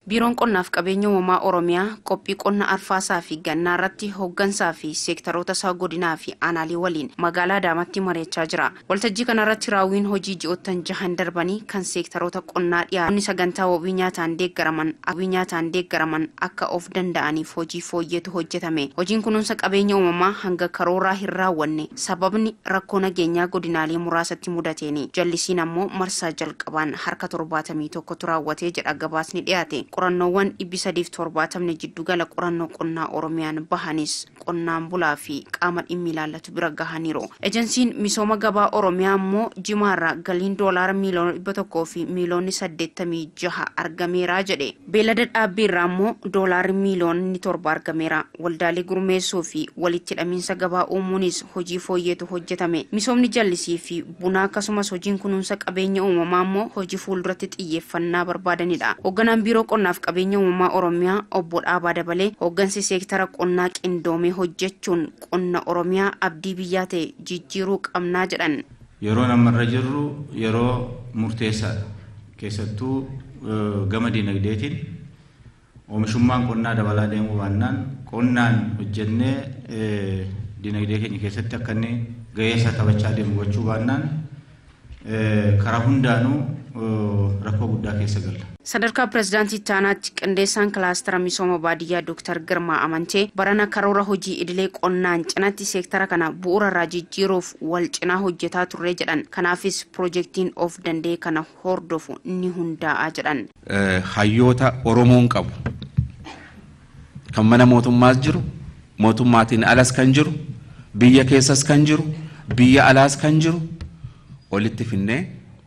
Biiroon qonnaaf qabeenya uumamaa Oromiyaa qophii qonna arfaasaa fi gannaa irratti hooggansaa fi seektaroota isaa godinaa fi aanaalee waliin magaalaa Adaamaatti mari'achaa jira. Waltajjii kana irratti raawwiin hojii ji'oottan jahan darbanii kan seektaroota qonnaa dhiyaatan sagantaa wabii nyaataan deeggaraman wabii nyaataan deeggaraman akka of danda'aniif hojii fooyyeetu hojjetame. Hojiin kunuunsa qabeenya uumamaa hanga karooraa hin raawwanne sababni rakkoo nageenyaa godinaalee muraasatti mudateeni. Jallisiin ammoo marsaa jalqabaan harka torbaatamii tokkotu raawwatee jedha gabaasni dhiyaate. qorannoowwan dhibbi sadiif torbaatamni jiddugala qorannoo qonnaa oromiyaan bahanis qonnaan bulaa fi qaama dhimmi ilaallatu bira gahaniiru. Ejensiin misooma gabaa oromiyaa immoo jimaarraa galiin doolaara miiliyoona dhibba tokkoo fi miiliyoonni saddeettamii jaha argameera jedhe. Beelada dhaabbiirraa immoo doolaarri miiliyoonni torba argameera. Waldaalee gurmeessuu fi walitti hidhamiinsa gabaa uumuunis hojii fooyyeetu hojjetame. Misoomni jallisii fi bunaa akkasumas hojiin kunuunsa qabeenya uumamaa immoo hojii fuulduratti xiyyeeffannaa barbaadanidha. Hoogganaan biiroo qonnaaf qabeenya uumamaa oromiyaa obbo Dhaabaa dabalee hooggansi seektara qonnaa qindoomee hojjechuun qonna oromiyaa abdii biyyaa ta'e jijjiiruu qabnaa jedhan. Yeroo namarra jirru yeroo murteessaadha. Keessattuu gama dinagdeetiin oomishummaan qonnaa dabalaa deemuu baannaan qonnaan hojjennee dinagdee keenya keessatti akka inni gahee isaa taphachaa deemu gochuu baannaan karaa hundaanuu rakkoo guddaa keessa galla. Sadarkaa pirezidaantii Taanaatti qindeessaan kilaastara misooma baadiyyaa Dr. Girmaa Amantee barana karoora hojii idilee qonnaan cinatti seektara kana bu'uura irraa jijjiiruuf wal cinaa hojjetaa turre jedhan. Kanaafis piroojeektiin of danda'e kana hordofu ni hundaa'a jedhan. Hayyoota Oromoon qabu kan mana mootummaas jiru mootummaatiin alas kan jiru biyya keessas kan jiru biyya alaas kan jiru walitti finnee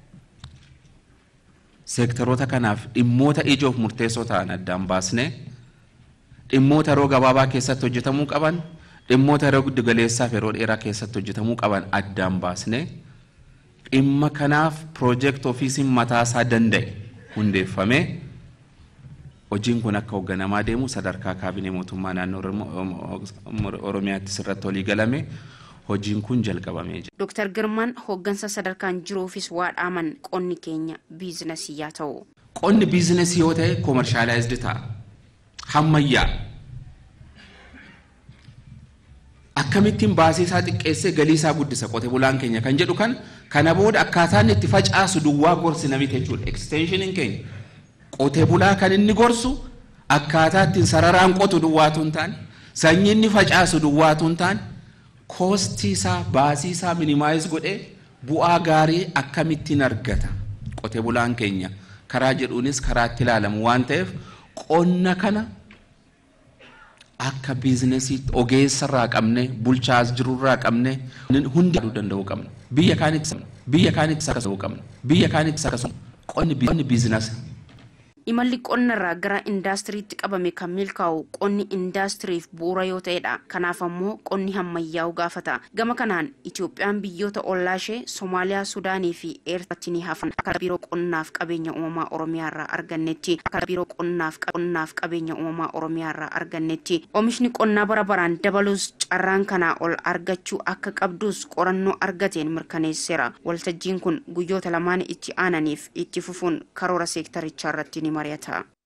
seektaroota kanaaf dhimmoota ijoof murteessoo ta'an addaan baasnee dhimmoota yeroo gabaabaa keessatti hojjetamuu qaban dhimmoota yeroo giddugaleessaaf yeroo dheeraa keessatti hojjetamuu qaban addaan baasnee dhimma kanaaf piroojeekt ofiisiin mataasaa danda'e hundeeffamee hojiin kun akka hoogganamaa deemu sadarkaa kaabinee mootummaa naannoo oromiyaatti sirratti walii galame hojiin kun jalqabamee jira. Dooktar Girmaan hooggansa sadarkaan jiruufis waa dhaaman qonni keenya biizinasii yaa ta'u. Qonni biizinasii yoo ta'e koomershaalaayizdi ta'a. Hammayyaa. Akkamittiin baasii isaa xiqqeessee galii isaa guddisa qote bulaan keenya kan jedhu kan kana booda akkaataan itti facaasu duwwaa gorsi namitti jechuudha. Eksteenshiniin keenya qote bulaa kan inni gorsu akkaataa ittiin sararaan qotu duwwaatu hin taane sanyii inni facaasu duwwaatu hin taane koostii isaa baasii isaa minimaayiz godhee bu'aa gaarii akkamittiin argata qote bulaan keenya karaa jedhuunis karaatti ilaalamu waan ta'eef qonna kana akka biizinasii ogeessarraa qabne bulchaas jirurraa qabne hundi danda'uu qabna biyya kaanitti biyya kaanitti akkasuma qabna biyya kaanitti akkasuma qonni biizinasii. Imalli qonnarraa gara indaastiriitti qabame kan milkaa'u qonni indaastiriif bu'uura yoo ta'edha. Kanaaf ammoo qonni hammayyaa'u gaafata. Gama kanaan Itoophiyaan biyyoota ollaa ishee Somaaliyaa, Sudaanii fi Eertiraatti ni hafan. Akka biiroo qonnaaf qabeenya uumamaa Oromiyaa irraa argannetti akka biiroo qonnaaf qonnaaf qabeenya uumamaa Oromiyaa irraa argannetti oomishni qonnaa bara baraan dabalus carraan kanaa ol argachuu akka qabdus qorannoo argateen mirkaneesseera. Waltajjiin kun guyyoota lamaan itti aananiif itti fufuun karoora seektarichaa irratti ni mari'ata.